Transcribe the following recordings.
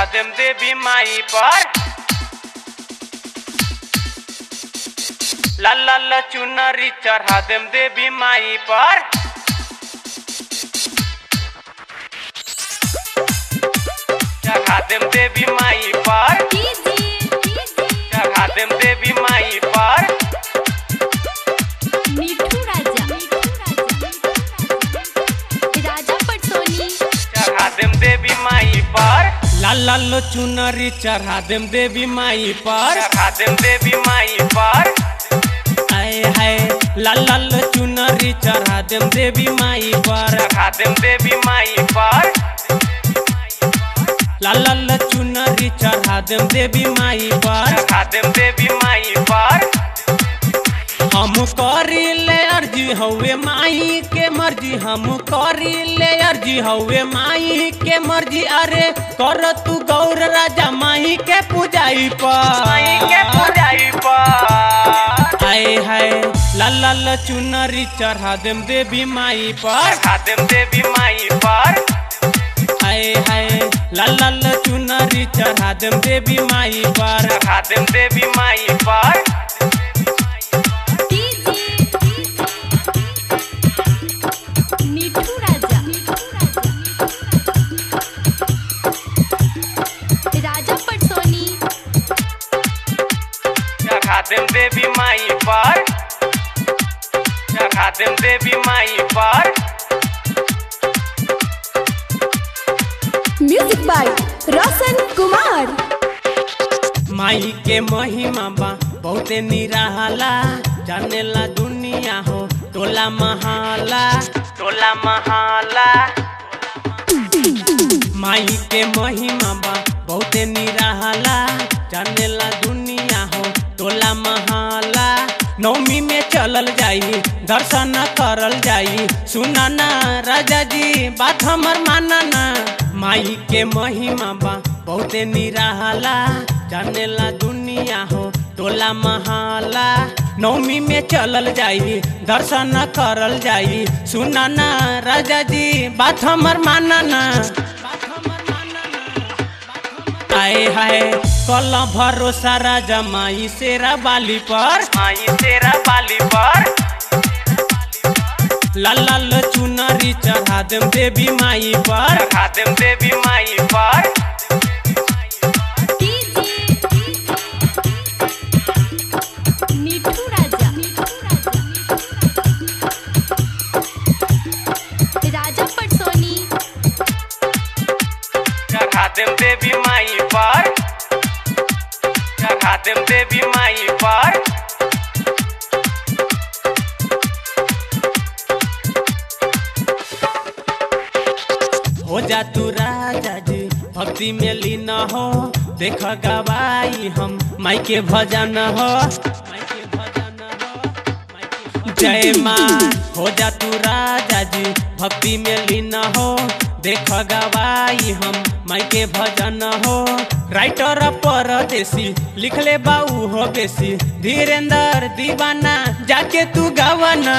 चढ़ा देम देवी माई पर लाल लाल चुनरी चढ़ा देम देवी माई पर चढ़ा देम देवी माई पर चढ़ा देम देवी माई पर मिठू राजा राजा पटसोनी चढ़ा देम देवी माई पर लाल लाल चुनरी चढ़ा देम देवी माई पर चढ़ा देम देवी माई पर आए हाय लाल लाल चुनरी चढ़ा देम देवी माई पर चढ़ा देम देवी माई पर लाल लाल चुनरी चढ़ा देम देवी माई पर चढ़ा देम देवी माई पर हम करी ले अर्जी हवे माई के मर्जी हम करी ले अर्जी हवे माई के मर्जी अरे कर तू गौर राजा माई के पूजाई पर माई के पूजाई पर आए हाय लाल लाल चुनरी चढ़ा देम देवी माई पर चढ़ा देम देवी माई पर आए हाय लाल लाल चुनरी चढ़ा देम देवी माई पर चढ़ा देम देवी माई पर मिठू राजा राजा पटसोनी चढ़ा देम देवी माई पर चढ़ा देम देवी माई पर म्यूजिक बाय रोशन कुमार माई के महिमा बा बहुते निराला जानेला दुनिया हो टोला महाला टोला महाला माई के महिमा बा बहुते निराला जानेला दुनिया हो टोला महाला नवमी में चलल जाई दर्शन करल जाई सुना ना राजा जी बात हमर माना ना माई के महिमा बा बहुते निराला जानेला दुनिया हो टोला महाला नवमी में चलल जाई दर्शन करल जाई सुना ना राजा जी बात हमर माना ना आए हाय कल भरोसा राजा माई सेरा बाली पर माई सेरा बाली पर लाल लाल चुनरी चढ़ा देम देवी माई पर चढ़ा देम देवी माई पर मिठू राजा राजा पटसोनी चढ़ा देम देवी माई पर चढ़ा देम देवी माई पर हो जा तू राजा जी भक्ति में लीन हो देख गवाई हम माई के भजन हो जय माँ हो जा तू राजा जी भक्ति में लीन हो देख गवाई हम माई के भजन हो राइटर परदेसी लिखले बाऊ हो बेसी धीरेन्द्र दीवाना जाके तू गवाना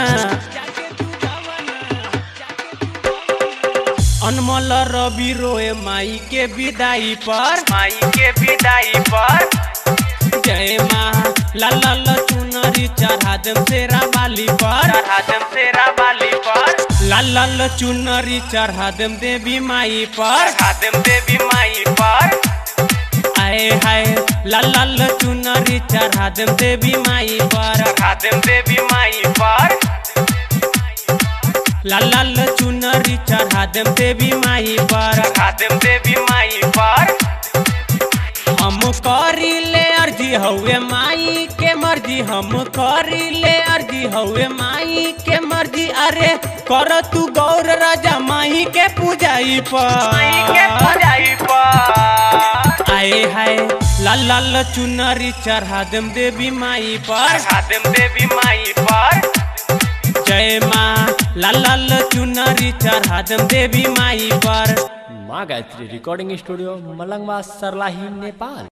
अनमोल रवि रोए माई के विदाई पर माई के विदाई पर जय माँ लाल लाल चुनरी चढ़ा देम सेरा बाली पर चढ़ा देम सेरा बाली पर लाल लाल चुनरी चढ़ा देम देवी माई पर चढ़ा देम देवी माई पर आए हाय लाल लाल चुनरी चढ़ा देम देवी माई पर चढ़ा देम देवी माई पर लाल लाल चुनरी चढ़ा देम देवी माई पर चढ़ा देम देवी माई पर हम करी ले अर्जी हवे माई के मर्जी हम करी ले अर्जी हवे माई के मर्जी अरे कर तू गौर राजा माई के पूजाई पर माई के पूजाई पर आए हाय लाल लाल चुनरी चढ़ा देम देवी माई पर चढ़ा देम देवी माई पर जय माँ लाल लाल चुनरी चढ़ा देम देवी माई पर माँ गायत्री रिकॉर्डिंग स्टूडियो मलंगवा सरलाही नेपाल